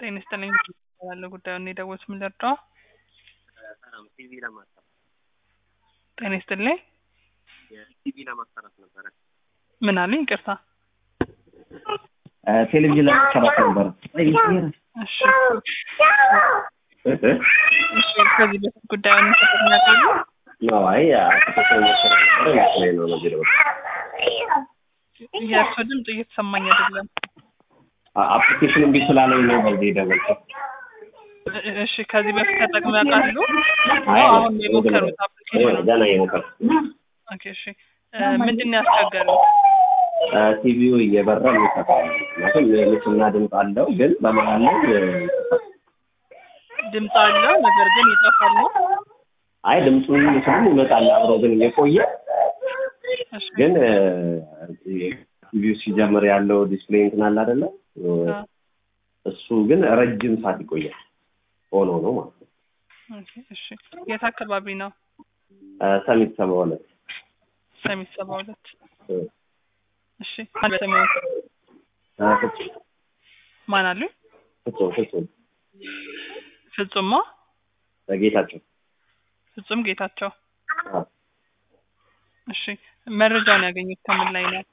ጤና ይስጥልኝ ያለ ጉዳዩን የደወሉት ምን ልርዳው? ሰላም ቲቪ ለማሰራት ጤና ይስጥልኝ የቲቪ ለማሰራት ነበረ። ምን አሉኝ? ይቅርታ። ቴሌቪዥን ለማሰራት ነበር። እሺ እሺ፣ ከዚህ በፊት ጉዳዩን ተጠቅሚያለሁ? ነው አይ አፕሊኬሽን መሰረት ነበረ ይመስለኝ ነው ነው ቢለው የእርሶ ድምፅ እየተሰማኝ አይደለም። አፕሊኬሽን እምቢ ስላለኝ ነው በዚህ የደወልኩት። እ- እሺ፣ ከዚህ በፊት ተጠቅመው ያውቃሉ? አይ አሁን የሞከሩት አፕሊኬሽን ገና የሞከር ኦኬ፣ እሺ። እ፣ ምንድን ነው ያስቸገረው? ቲቪው እየበራ የሚሰራው ምክንያቱም ምስልና ድምፅ አለው፣ ግን በመሀል ላይ ድምፅ አለው ነገር ግን ይጠፋል ነው? አይ ድምፁን ምስሉም ይመጣል አብሮ ግን እየቆየ እሺ፣ ግን ቲቪው ሲጀምር ያለው ዲስፕሌይ እንትን አለ አይደለ? አ፣ እሱ ግን ረጅም ሰዓት ይቆያል። ሆኖ ነው ማለት ነው። ኦኬ፣ እሺ። የት አካባቢ ነው? ሰሚት ሰባ ሁለት ሰሚት ሰባ ሁለት እ፣ እሺ። በሰሜን እ፣ ፍጹም ማን አሉኝ? ፍጹም ፍጹም ፍጹማ ጌታቸው ፍጹም ጌታቸው። አ፣ እሺ መረጃውን ያገኙት ከምን ላይ ነው?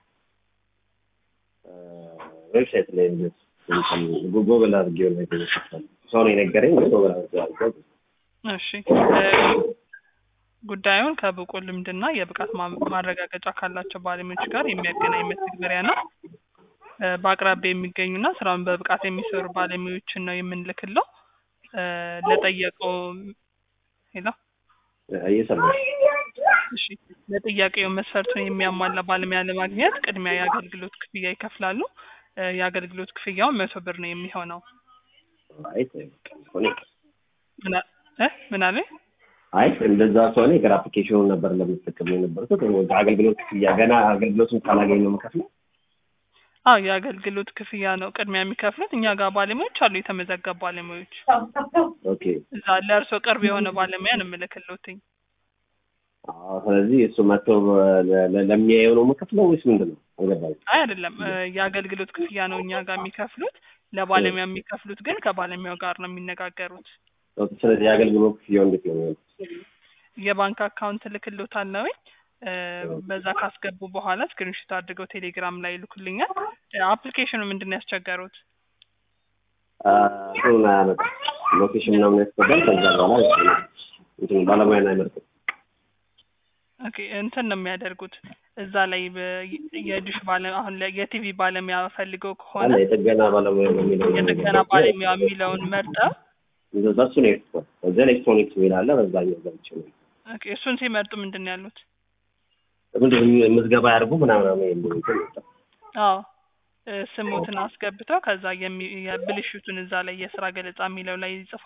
ዌብሳይት ላይ እንትን ጉግል አድርጌው ነው የተመሰለው። ሰው ነው የነገረኝ ግን ጉግል አድርጌው እሺ እ፣ ጉዳዩን ከብቁ ልምድና የብቃት ማ- ማረጋገጫ ካላቸው ባለሙያዎች ጋር የሚያገናኝ መተግበሪያ ነው። እ፣ በአቅራቢያ የሚገኙና ስራውን በብቃት የሚሰሩ ባለሙያዎችን ነው የምንልክለው። እ፣ ለጠየቀው ሄሎ እየሰማሁ እሺ ለጥያቄው መስፈርቱን የሚያሟላ ባለሙያ ለማግኘት ቅድሚያ የአገልግሎት ክፍያ ይከፍላሉ። እ፣ የአገልግሎት ክፍያውን መቶ ብር ነው የሚሆነው። አይ ሆነ ምን አ- እ ምን አለ? አይ እንደዛ ከሆነ የገር አፕሊኬሽኑን ነበር ለምትጠቀም የነበርኩት አገልግሎት ክፍያ ገና አገልግሎቱን ካላገኝ ነው የምከፍለው። አዎ የአገልግሎት ክፍያ ነው ቅድሚያ የሚከፍሉት። እኛ ጋር ባለሙያዎች አሉ፣ የተመዘገቡ ባለሙያዎች። ኦኬ እዛ ለእርሶ ቅርብ የሆነ ባለሙያ ነው የምልክልዎትኝ። አዎ ስለዚህ እሱ መጥቶ ለ- ለ- ለሚያየው ነው የምከፍለው ወይስ ምንድን ነው? አልገባኝም። አይ አይደለም፣ እ፣ የአገልግሎት ክፍያ ነው እኛ ጋር የሚከፍሉት። ለባለሙያ የሚከፍሉት ግን ከባለሙያው ጋር ነው የሚነጋገሩት። ኦኬ ስለዚህ የአገልግሎት ክፍያው እንዴት ነው የሚሆነው? የባንክ አካውንት እልክልዎታለሁ። እ፣ በዛ ካስገቡ በኋላ ስክሪንሾት አድርገው ቴሌግራም ላይ ይልኩልኛል። እ፣ አፕሊኬሽኑ ምንድን ነው ያስቸገሩት? አ፣ እንትኑን አያመጣም ሎኬሽን ምናምን ያስገባል። ከዛ በኋላ እንትን ባለሙያን አይመርጥም። ኦኬ እንትን ነው የሚያደርጉት እዛ ላይ በ- የዲሽ ባለ አሁን ላይ የቲቪ ባለሙያ ፈልገው ከሆነ አለ የጥገና ባለሙያ ነው የሚለው የጥገና ባለሙያ የሚለውን መርጠው በሱ ነው የሄድኩት። እዛ ኤሌክትሮኒክስ የሚል አለ በዛኛው ገብቼ ነው ኦኬ እሱን ሲመርጡ ምንድን ነው ያሉት? ምንድን ነው ምዝገባ ያድርጉ ምናምን የሚል እንትን መጣ። አዎ እ፣ ስሞትን አስገብተው ከዛ የሚ- የብልሽቱን እዛ ላይ የስራ ገለጻ የሚለው ላይ ይጽፋሉ።